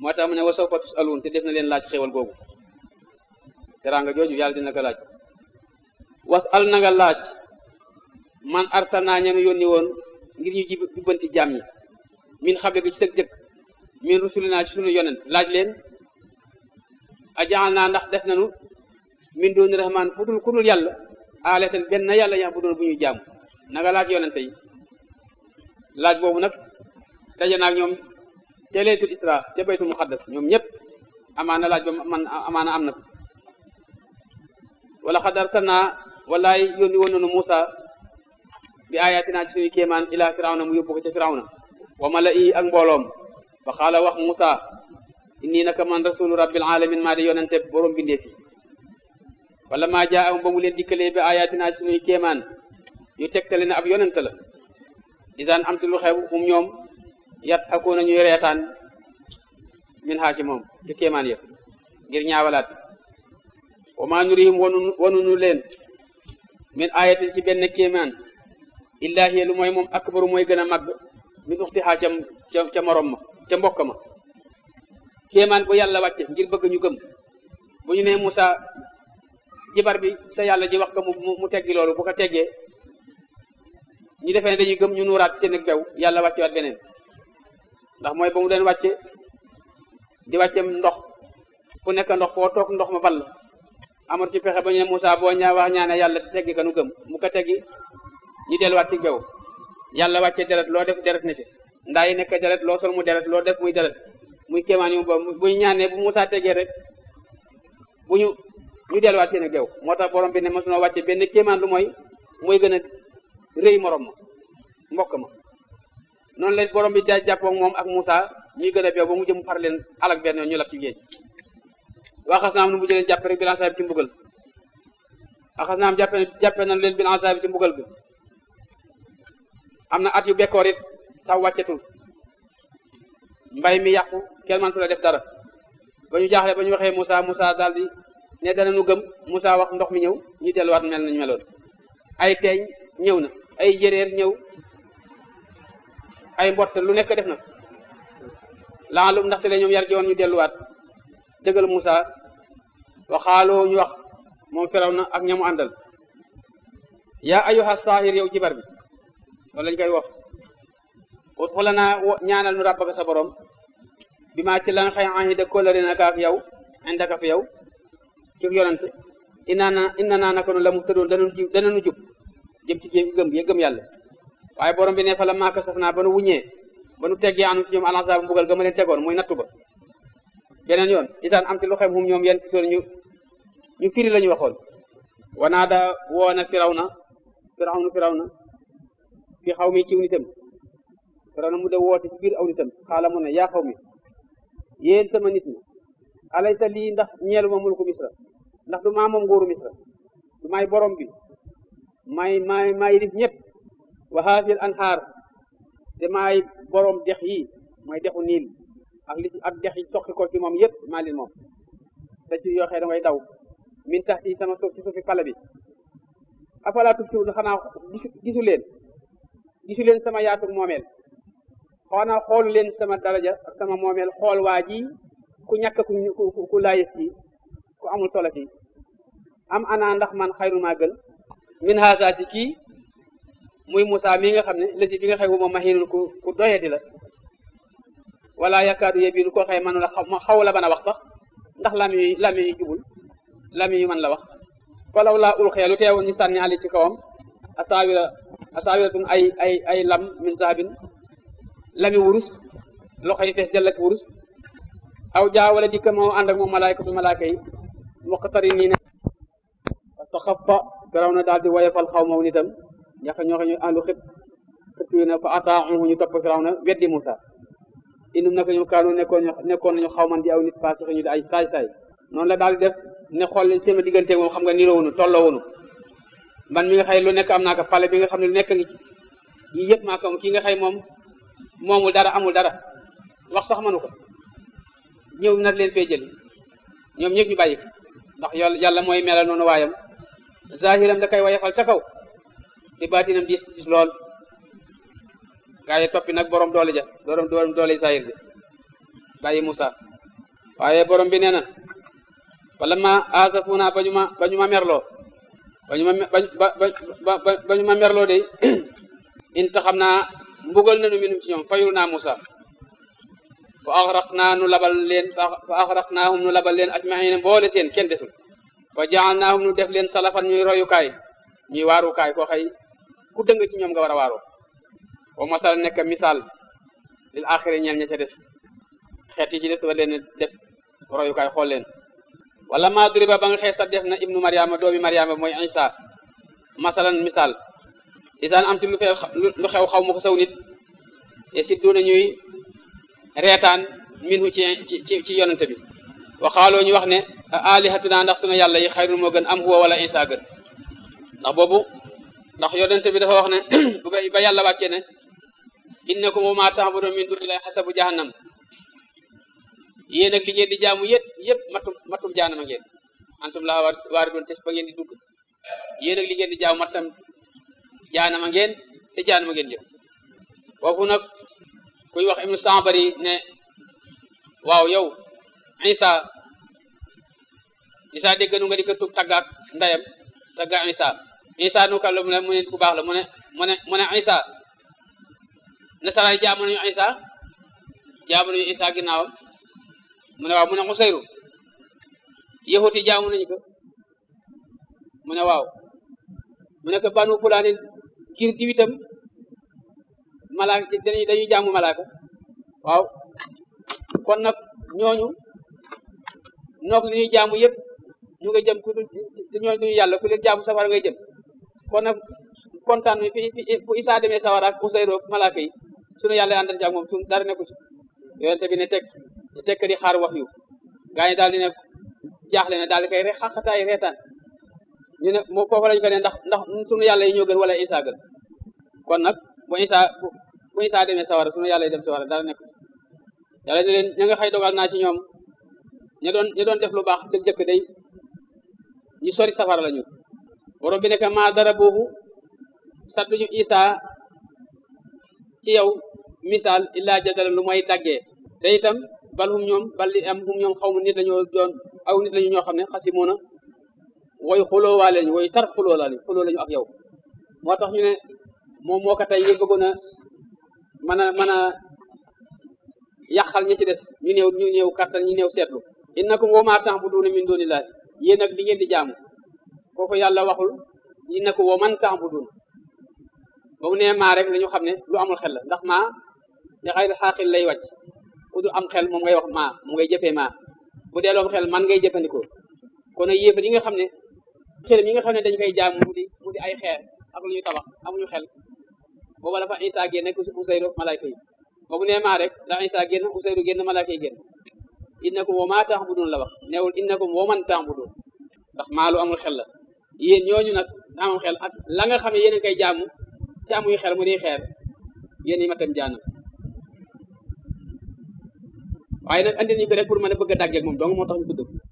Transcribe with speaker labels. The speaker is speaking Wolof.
Speaker 1: moo tax mu ne wa sawfa tusaluun te def na leen laaj xéwal googu teraanga jooju yàlla dina ko laaj was al na nga laaj man arsalnaa ña nga yónni woon ngir ñu jib jubbanti jaam ñi min xable gi ci sëg jëkk min rusulinaa ci sunu yonent laaj leen ajaal naa ndax def nanu min dooni rahmaan fu dul ku dul yàlla aaleten benn yàlla yax bu doon bu ñuy jaamu na nga laaj yonente yi laaj boobu nag daje naag ñoom ca laytul isra ca baytul muqaddas ñoom ñëpp amaana laaj ba man amaana am na ko wala xad arsalnaa wallaay yónni woon nanu Muusa bi ayatina ci suñu kéemaan ila firawna mu yóbbu ko ca firawna wa mala i ak mbooloom fa xaala wax Muusa inni naka man rasulu rabbil alamin maa di yonente borom bindee fi wala maa jaa am ba mu leen dikkalee bi ayatina ci suñuy kéemaan yu tegtale ne ab yonente la disaan am ti lu xew um ñoom yat xakoo nañuy reetaan min xaa ci moom ci kéemaan ya ngir ñaawalaat wa maa nurihim wanu wanunu leen min ayatin ci benn kéemaan illaa hiya lu mooy moom akbaru mooy gën a màgg min uxti xaa ca ca morom ma ca mbokk ma kéemaan bu yàlla wàcce ngir bëgg ñu gëm bu ñu nee Moussa jibar bi sa yàlla ji wax ko mu mu teggi loolu bu ko teggee ñu defee ne dañuy gëm ñu nuuraat seen ak bew yàlla wàcce waat beneen ndax mooy ba mu leen wàcce di wàcce ndox fu nekk ndox foo toog ndox ma ball amul ci pexe ba ñu ne Moussa boo ñaa wax ñaane yàlla teggi ka nu gëm mu ko teggi ñu delluwaat ci bew yàlla wàcce deret loo def deret na ci ndaa yi nekk deret loo sol mu deret loo def muy deret muy kéemaan yu ba bu ñu ñaanee bu Moussa teggee rek bu ñu ñu delluwaat seen geew moo tax borom bi ne mosunoo wàcce benn kéemaan lu mooy mooy gën a rëy morom ma mbokk ma noonu leen borom bi da jàppoo moom ak Moussa ñuy gën a beew ba mu jëm far leen alak benn yoon ñu lap ci géej waxas naam nu mu jëleen jàppe rek bilan bi ci mbugal waxas naam jàppe jàppe nañ leen bilan bi ci mbugal bi am na at yu bekkoor it taw wàccetul mbay mi yàqu kenn mëntu la def dara ba ñu jaaxle ba ñu waxee Moussa Moussa daal di ne dana nu gëm Moussa wax ndox mi ñëw ñu delluwaat mel nañu meloon ay teeñ ñëw na ay jëreer ñëw ay mbott lu nekk def na laalum ndaxte le ñoom yar joon ñu delluwaat dëggal Moussa waxaaloo ñu wax moom firaw na ak ñamu àndal yaa ayuha saahir yow jibar bi loolu lañ koy wax ut xula naa ñaanal nu ràbbaka sa borom bi maa ci la nga xëy ahida kóllëre naka ak yow indaka fi yow ci yonant inna na inna naa naka nu la mu tëddoon danañu jub danañu jub jëm ci gëm gëm yàlla waaye borom bi ne fa la maaka saf naa ba nu wuññee ba nu teggee anu ci ñoom alansa bu mbugal ga ma leen tegoon muy nattu ba beneen yoon itaan am ci lu xem hum ñoom yenn ci soon ñu ñu firi la ñu waxoon wanaa da woona firaw na firaw na firaw na fi xaw mi ciw nitam firaw na mu de woote ci biir aw nitam xaala mu ne yaa xaw mi yéen sama nit ñi alay sa lii ndax ñeelu ma mulku misra ndax du maa moom nguuru misra du may borom bi may may may dif ñëpp wa haasil anhaar te maay borom dex yi mooy dexu niil ak li ak dex yi soqi ko ci moom yëpp maa leen moom te ci yoo xee da ngay daw min tax ci sama suuf ci suufi pala bi afalaa tubsiruun xanaa gisu gisu leen gisu leen sama yaatu moomeel xanaa xoolu leen sama daraja ak sama moomeel xool waa ji ku ñàkk ku ku laayif fii ku amul solo fii am ana ndax man xayru maa gën min haasa ci kii muy Moussa mii nga xam ne lësi bi nga xëy moom mahinul ku ku doyadi la wala yakaadu yebiinu koo xëy manu la xaw la bana wax sax ndax lami yu lami yu jubul lami yu man la wax falaw laa ul xeelu teewoon ñu sànni ali ci kawam asaawira asaawiratun ay ay ay lam min zahabin lami wurus loxo yi fees jël ci wurus aw jaa wala dikka moo ànd ak moom malaayka bi malaayka yi muqtari nii ne taxafa garaw na daal di woyofal xaw maw nitam ñax ñoo xam ñu àndu xëpp xëpp yi na fa ataaxuhu ñu topp firaw na weddi Moussa indum naka ñu kaanu nekkoon nekkoon nañu xaw man di aw nit passé ñu di ay saay-saay noonu la daal di def ne xool sama diggante moom xam nga niroo wunu tolloo wunu man mi nga xëy lu nekk am naa ko pale bi nga xam ne lu nekk ngi ci yii yëpp maa ko kii nga xëy moom moomul dara amul dara wax sax mënu ko ñëw nag leen fee jëli ñoom ñëpp ñu bàyyi ndax yàlla yàlla mooy melal noonu waayam zahiram da koy wayafal ca kaw di baatinam dis dis lool gaa yi toppi nag borom doole ja borom doole zahir ja bàyyi Moussa waaye borom bi nee na wala ma asafuna ba ñu ma ba ñu ma merloo ba ñu ma ba ba ba ñu ma merloo de inta xam naa mbugal nañu minum ci ñoom fayul naa Musa fa axraq naa nu labal leen fa axraq naahum nu labal leen ajmaxiina boole seen kenn desul wa jaal naahum nu def leen salafan ñuy royukaay ñuy waarukaay koo xëy ku dëng ci ñoom nga war a waaroo wa masal nekk misaal lil axiri ñeel ña ca def xeet yi ci des war leen def royukaay xool leen wala maa duriba ba nga xees sa def na ibnu mariama doomi mariama mooy isa masalan misaal isaan am ti lu xew lu xew xaw ma ko saw nit e si duna ñuy reetaan minhu ci ci ci yonente bi waxaaloo ñu wax ne alihatuna ndax sunu yàlla yi xayrul moo gën am huwa wala isa gën ndax boobu ndax yonente bi dafa wax ne ba yàlla wàccee ne innakum wa ma ta'budun min dunillahi hasabu jahannam yéen ak li ngeen di jaamu yëpp yëpp matum matum jaanama ngeen antum laa war waari doon te ba ngeen di dugg yéen ak li ngeen di jaamu matam jaanama ngeen te jaanama ngeen jëm foofu nag kuy wax ibnu Sambari ne waaw yow Isa Isa dégg nu nga di ko tug taggaat ndeyam tagga Isa Isa nu ka la mu ne mu ne ku baax la mu ne mu ne mu ne Isa nasaraay jaamu nañu Isa jaamu nañu Isa ginnaawam mu ne waaw mu ne Usayru yahuti jaamu nañu ko mu ne waaw mu ne ko banu fulaani ngir diwitam malaaka dañuy dañuy jaamu malaaka waaw kon nag ñooñu noog li ñuy jaamu yëpp ñu nga jëm ku ñooñu duñu yàlla ku leen jaamu safara ngay jëm kon nag kontaan mi fi fi fu Isaa demee sawara ak Usayru malaaka yi sunu yàlla àndal ci ak moom sunu dara nekku ci yonente bi ne tekk ne tekk di xaar wax yu gaa ñi daal di ne jaaxle ne daal di koy rek xaqataay reetaan ñu ne moo foofu lañu ko ne ndax ndax sunu yàlla yi ñoo gën wala Isaa gën kon nag bu Isaa bu Isaa demee sawara sunu yàlla yi dem sawara dara nekku yàlla ne leen ña nga xëy dogal naa ci ñoom ña doon ña doon def lu baax te jëkk day ñu sori safara la ñu borom bi nekk maa dara boobu sattuñu Isaa ci yow misaal illaa jadala lu mooy daggee te itam bal hum ñoom bal li am hum ñoom xaw ma nit lañoo doon aw nit lañu ñoo xam ne xasimoona woy xuloo waa lañu woy tar xuloo la xuloo lañu ak yow moo tax ñu ne moom moo ko tey ñu bëggoon a mën a mën a yàqal ñi ci des ñu néew ñu néew kattan ñu néew seetlu innakum wa maa ta'buduuna min duunillaahi yéen ak li ngeen di jaamu kooku yàlla waxul innakum wa man ta'buduun ba mu nee maa rek la ñu xam ne lu amul xel la ndax maa ne xayri xaaqil lay wàcc ku dul am xel moom ngay wax maa mu ngay jëfee maa bu dee loom xel man ngay jëfandikoo kon nag yéefar yi nga xam ne xel yi nga xam ne dañ koy jaam mu di mu di ay xeer ak lu ñu tabax amuñu xel booba dafa Isa génn ak Usayru malaaka yi ba mu nee maa rek da Isa génn Usayru génn malaaka yi génn innakum wa maa ta'budun la wax neewul innakum wa man ta'budun ndax maa lu amul xel la yéen ñooñu nag amul xel ak la nga xam ne yéen a koy jaamu ci amuy xel mu di xeer yéen yi ma tam jaanam waaye nag andi nañu ko rek pour mën a bëgg a dàggeeg moom donc moo tax ñu tudd